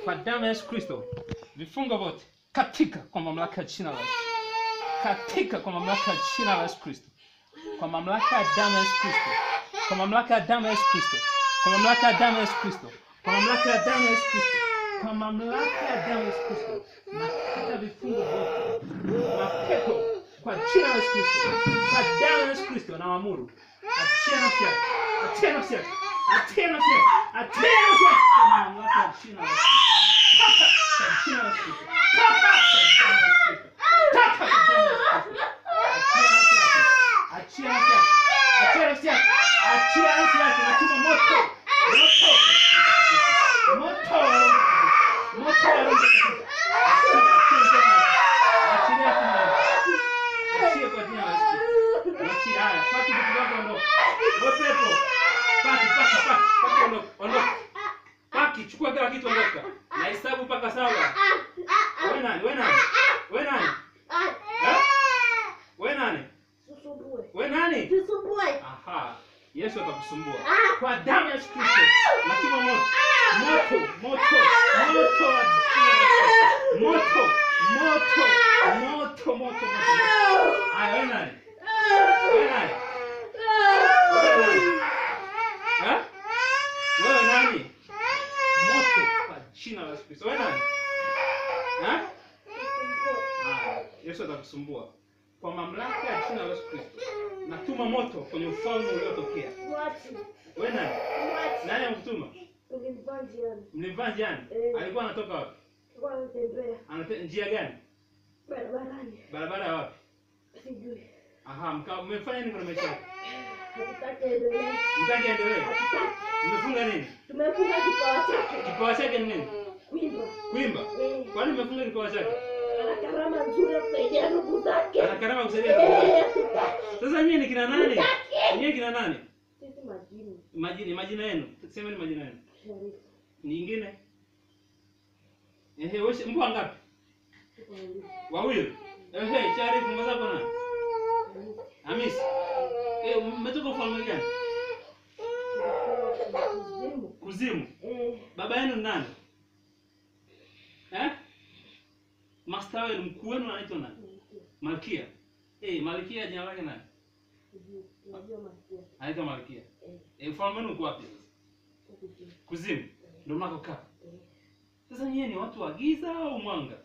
kwa damu ya Yesu Kristo, vifungo vyote katika kwa mamlaka ya jina la Yesu, katika kwa mamlaka ya jina la Yesu Kristo, kwa mamlaka ya damu ya Yesu Kristo, kwa mamlaka ya damu ya Yesu Kristo, kwa mamlaka ya damu ya Yesu Kristo, kwa mamlaka ya damu ya Yesu Kristo, kwa mamlaka ya damu ya Yesu Kristo, na kata vifungo vyote mapepo kwa jina la Yesu Kristo, kwa damu ya Yesu Kristo na waamuru, achia nafsi yake, achia nafsi yake, achia nafsi yake, achia nafsi yake kwa mamlaka ya jina la Yesu Kristo. Toka kwa jina la Yesu Kristo. Toka kwa damu ya Yesu Kristo. Toka kwa damu ya Yesu Kristo. Achia nafsi yake, achia nafsi yake, achia nafsi yake, natuma moto, moto, moto, moto wa Roho Mtakatifu. Achia, achia nafsi yake. Achilia Achie kwa jina la Yesu Kristo. Achie haya. Paki vitu vyako ondoka. Wewe pepo. Paki, paki, paki, paki ondoka. Ondoka. Paki, chukua kila kitu ondoka. Na hesabu mpaka saba. Wewe nani? Wewe nani? Wewe nani? Eh? Wewe nani? Susumbue. Wewe nani? Susumbue. Aha. Yesu atakusumbua. Kwa damu ya Yesu Kristo. Natuma moto. Moto, moto, moto wa jina la Yesu. Moto, moto, moto, moto, moto. Aya, wewe nani? Wewe nani? Wewe nani? Eh? Wewe nani? Moto kwa jina la Yesu Kristo. Wewe nani? Eh? Haya, Yesu atakusumbua. Kwa mamlaka ya jina la Yesu Kristo. Natuma moto kwenye ufalme uliotokea. Mwachi. Wewe nani? Mwachi. Nani amkutuma? Ulimvaa njiani. Mlimvaa njiani? Eh. Alikuwa anatoka wapi? Alikuwa anatembea Anate, njia gani? barabarani. Barabara ya wapi? Sijui. Aha, mka mmefanya nini kwenye maisha yake? Hatutaki endelee. Mtaki endelee. Hatutaki. Mmefunga nini? Tumefunga kipawa chake. Kipawa chake ni nini? Kuimba. Kuimba. Eh. Kwani mmefunga kipawa chake? Ana karama nzuri ya kusaidia ndugu zake. Ana karama kusaidia ndugu zake. Eh, hatutaki. Sasa nyinyi ni kina nani? Nyinyi kina nani? Sisi majini. Majina majina yenu. Semeni majina yenu. Sharifu. Nyingine? Ehe, wewe mbwa ngapi? Tuko wawili. Wawili. Ehe, Sharifu mbwa zako nani? Hamisi. Eh, mmetoka ufalme gani? Tuko kuzimu. Kuzimu. Eh, Baba yenu ni nani? Eh? Master wenu mkuu wenu anaitwa nani? Malkia. Eh, Malkia jina lake nani? sijui. Unajua masikia. Anaitwa Malkia. Eh, Eh, ufalme wenu uko wapi sasa? huku chini. Kuzimu. Ndio mnakokaa. Eh. Sasa nyinyi ni watu wa giza au mwanga?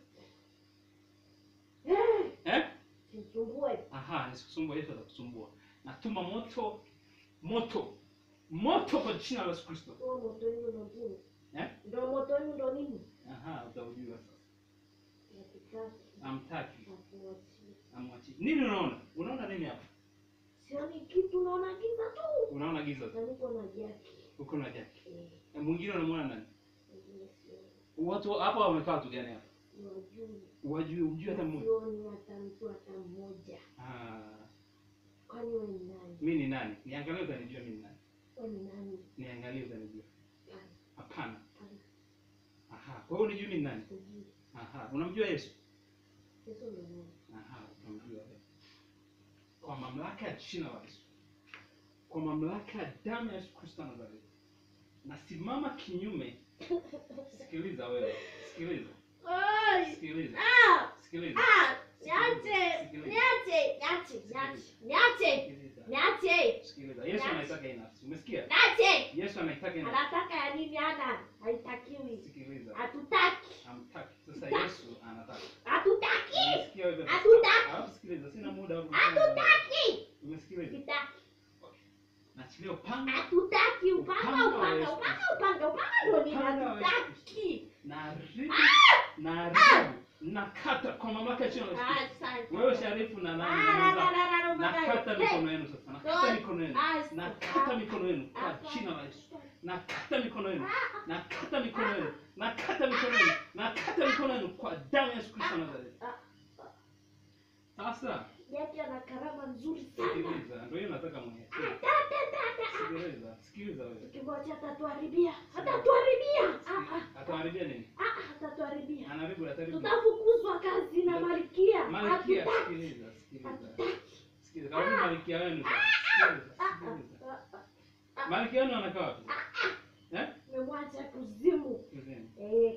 Eh, Eh? Sisumbue. Aha, nisikusumbua, Yesu atakusumbua. Natuma moto, moto, moto kwa jina la Yesu Kristo. Huo moto wenu ndo nini? Eh? Ndo moto wenu ndo nini? Aha, utaujua sasa. Hatutaki. Amtaki, Hatuachii. amwachi. Nini unaona? Unaona nini hapa? Sioni kitu naona giza tu. Unaona giza tu. Na niko na jaki. Uko na jaki. Eh, Na mwingine unamwona nani? wengine sioni. Watu hapa wamekaa watu gani hapa? Wajui. Wajui, ujui hata mmoja. Sioni hata mtu hata mmoja. Ah, Kwani wewe ni nani? mimi ni nani? Niangalie utanijua mimi ni nani. Wewe ni nani? Niangalie utanijua. Hapana, Hapana. hapana. Aha, kwa hiyo unijui mimi ni nani? Sijui. Aha, unamjua Yesu? Yesu ndo nani? Aha, utamjua wewe. Kwa mamlaka ya jina la Yesu. Kwa mamlaka ya damu ya Yesu Kristo wa Nazareti. Nasimama kinyume. Sikiliza wewe. Sikiliza. Oi! Sikiliza. Ah! Sikiliza. Ah! Niache! Sikiliza. Niache! Niache! Niache! Niache! Sikiliza. Niache! Sikiliza. Yesu anaitaka hii nafsi. Umesikia? Niache! Yesu anaitaka hii nafsi. Anataka ya nini ana? Haitakiwi. Sikiliza. Hatutaki. Hamtaki. Sasa Yesu anataka. Hatutaki. Umesikia wewe? Hatutaki. Alafu sikiliza. Sina muda wa Hatutaki. Umesikiliza? Sitaki. Naachilia upanga Hatutaki. Upanga, Upanga wa upanga, Yesu upanga, upanga, upanga ndo nini? Upanga wa Yesu Hatutaki. na haribu na haribu nakata kwa mamlaka ya jina la Yesu Kristo. Asante. Wewe Sharifu na Ah, nani la, na la, mwenzako. la, la, la, nakata Hey. mikono yenu sasa nakata God. mikono yenu Ah, nakata ah. mikono yenu kwa jina la Yesu nakata mikono yenu nakata mikono yenu nakata mikono yenu nakata mikono yenu kwa damu ya Yesu Kristo wa Nazareti sasa Yake ana karama nzuri sana. sikiliza ndio hiyo nataka mwenyewe Ah, ta, ta, ta, ta. sikiliza sikiliza wewe Tukimwacha atatuharibia. Atatuharibia. Ah, ah, ataharibia nini ah, ah, atatuharibia. anaharibu ataharibu Tutafukuzwa kazi na Malkia. Malkia Hatutaki. sikiliza sikiliza Hatutaki. sikiliza kama Malkia wenu sasa. sikiliza Ah, ah, sikiliza ah, ah. Malkia wenu anakaa wapi eh Tumemwacha kuzimu. Kuzeni. Eh, ndio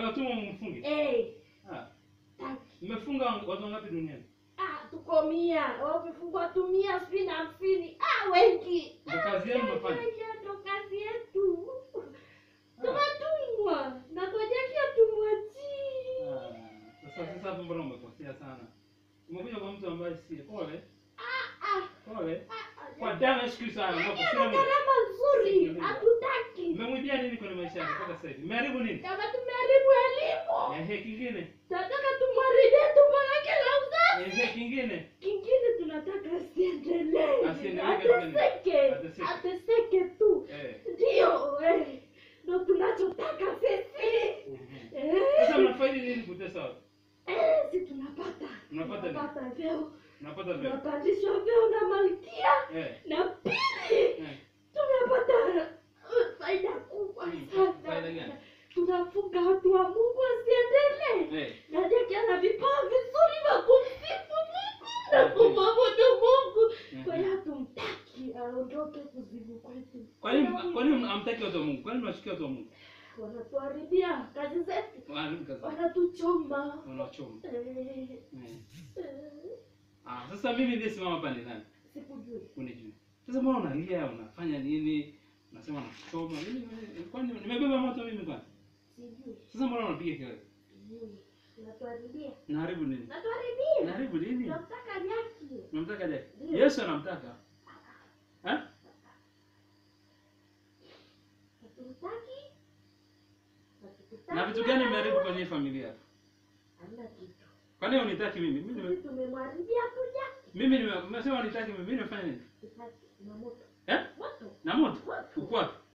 Wanatuma mfunge. Eh, Ah, taki. mmefunga watu wangapi duniani? Ah, tuko mia. Wamefungwa tu mia sitini na hamsini. Ah, wengi. Ndio kazi yenu mnafanya. Ndo kazi yetu. Tumetumwa. Na ngojekia tumwachie. Ah, Sasa sasa hapo mbona umekosea sana? Umekuja kwa mtu ambaye si pole. Ah, Pole. ah, Kwa damu ya Yesu Kristo Ana anakufa. gharama nzuri. Hatutaki. Mmemwibia nini kwenye maisha yake mpaka sasa hivi? Mmeharibu nini? Kama tumeharibu elimu. Ehe, kingine. Tunataka tumharibie tumbo lake la uzazi. Ehe, kingine. Kingine tunataka asiendelee. Asiendelee katika nini? Ateseke. Ateseke. Ateseke tu. Eh. Ndio, eh. Ndio tunachotaka sisi. Mhm. Eh. Sasa mnafaidi nini kutesa watu? Eh, si tunapata. Mnapata nini? Tunapata vyeo. Mnapata vile. Tunapandishwa vyeo na malkia. Eh. Na pili Eh. tunapata uh, faida kubwa Mm, sana. faida gani? Tunafunga watu wa Mungu wasiendelee. Eh. Na Jackie ana vipawa vizuri vya kumsifu Mungu na kumwabudu Mungu. Kwa hiyo hatumtaki aondoke kuzimu kwetu. Kwa nini kwa nini hamtaki watu wa Mungu? Kwa nini mnachukia watu wa Mungu? Wanatuharibia kazi zetu, Wanaharibu kazi. wanatuchoma. Wanawachoma. Eh, Eh. eh, Ah, sasa mimi ndiye simama hapa ni nani? Sikujui. Unijui. Sasa mbona unalia, unafanya nini? Unasema nakuchoma. Mimi kwani nimebeba moto mimi kwani? Sijui. Sasa mbona unapiga kelele? Sijui. Unatuharibia. Naharibu nini? Unatuharibia. Naharibu nini? Tunamtaka Jackie. Unamtaka je? Ndio. Yesu anamtaka. Eh? Hatumtaki. Hatukutaki. Na vitu gani mmeharibu kwenye hii familia? Hamna kitu. Kwa nini unitaki mimi? Mimi nime- Sisi tumemharibia tu Jackie. mimi nime- mmesema unitaki mimi. Mimi nimefanya nini? Tutaki. Na moto. Eh? Moto. Na moto. Moto. Uko wapi?